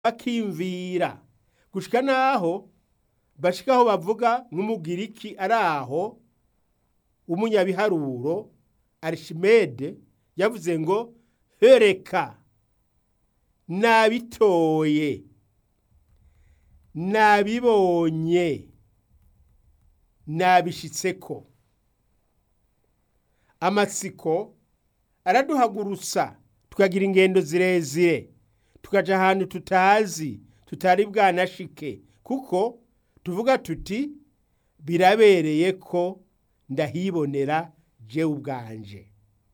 bakimvira gushika naho bashika aho bavuga nk'umugiriki ari aho w'umunyabiharuro arishimede yavuze ngo hereka nabitoye nabibonye nabishitseko amatsiko araduhagurutsa tukagira ingendo zirezire tukaja ahantu tutazi tutari bwanashike kuko tuvuga tuti birabereye ko ndahibonera jewe ubwanje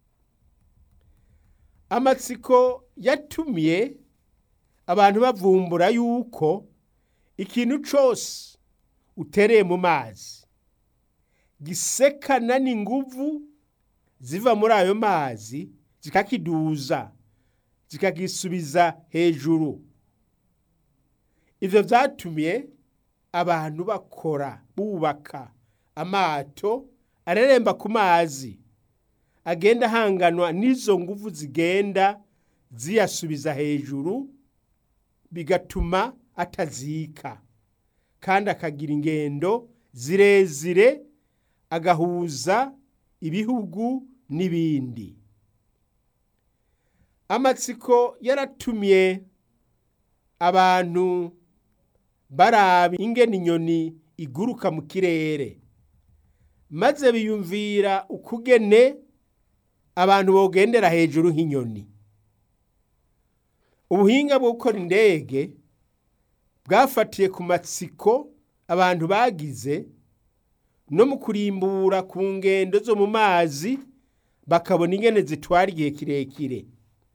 amatsiko yatumye abantu bavumbura yuko ikintu cose utereye mu mazi gisekana n'inguvu ziva muri ayo mazi zikakiduza zikagisubiza hejuru ivyo vyatumye abantu bakora bubaka amato areremba ku mazi agenda ahanganwa n'izo nguvu zigenda ziyasubiza hejuru bigatuma atazika kandi akagira ingendo zirezire agahuza ibihugu n'ibindi amatsiko yaratumye abantu baraba ingene inyoni iguruka mu kirere maze biyumvira ukugene abantu bogendera hejuru nk'inyoni ubuhinga bwo gukora indege bwafatiye ku matsiko abantu bagize no mu kurimbura ku ngendo zo mu mazi bakabona ingene zitwara igihe kirekire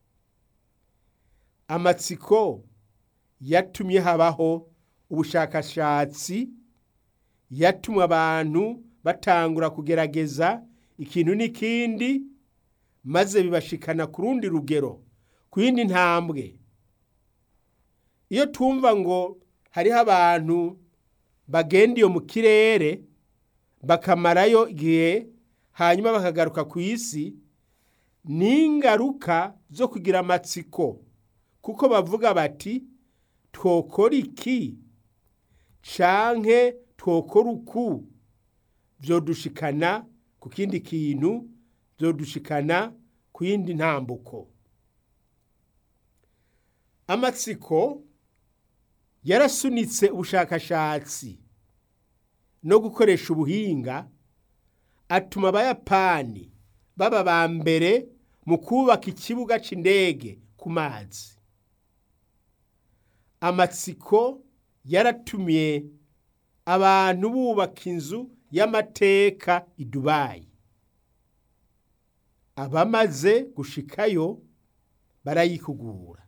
amatsiko yatumye habaho ubushakashatsi yatumye abantu batangura kugerageza ikintu n'ikindi maze bibashikana ku rundi rugero ku yindi ntambwe iyo twumva ngo hariho abantu bagenda iyo mu kirere bakamarayo igihe hanyuma bakagaruka ku isi ni ingaruka zo kugira amatsiko kuko bavuga bati twokora iki canke twokora uku vyodushikana ku kindi kintu vyodushikana ku yindi ntambuko amatsiko yarasunitse ubushakashatsi no gukoresha ubuhinga atuma abayapani baba ba mbere mu kubaka ikibuga c'indege ku mazi amatsiko yaratumye abantu bubaka inzu y'amateka i dubayi abamaze gushikayo barayikugura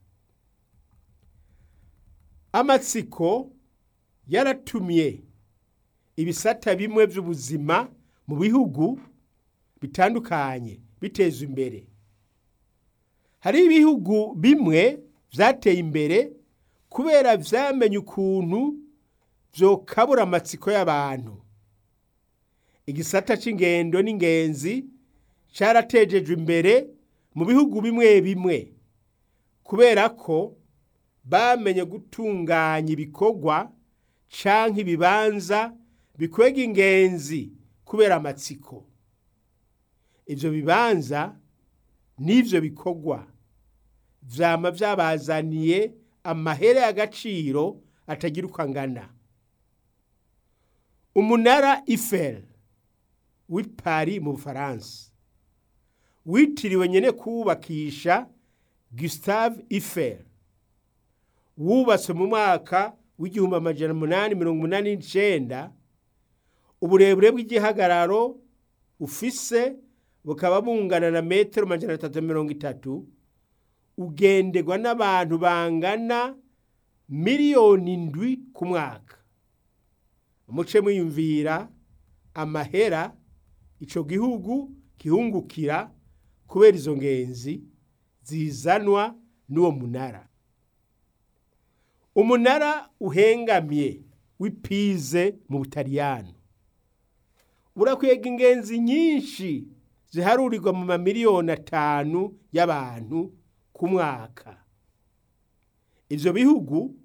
amatsiko yaratumye ibisata bimwe by'ubuzima mu bihugu bitandukanye biteza imbere hari ibihugu bimwe byateye imbere kubera vyamenye ukuntu vyokabura amatsiko y'abantu igisata c'ingendo n'ingenzi caratejejwe imbere mu bihugu bimwe bimwe kubera ko bamenye gutunganya ibikorwa canke ibibanza bikwega ingenzi kubera amatsiko ivyo bibanza n'ivyo bikorwa vyama vyabazaniye amahere y'agaciro atagira uko angana umunara Eiffel w'i Paris mu Bufaransa witiriwe nyene kuwubakisha Gustave Eiffel wubatswe mu mwaka w'igihumbi amajana umunani mirongo umunani n'icenda uburebure bw'igihagararo ufise bukaba bungana na metero amajana atatu mirongo itatu ugenderwa n'abantu bangana miliyoni indwi ku mwaka muce mwiyumvira amahera ico gihugu gihungukira kubera izo ngenzi zizanwa n'uwo munara umunara uhengamye w'ipize mu butaliyano urakwega ingenzi nyinshi ziharurirwa mu mamiliyoni atanu y'abantu ku mwaka ivyo bihugu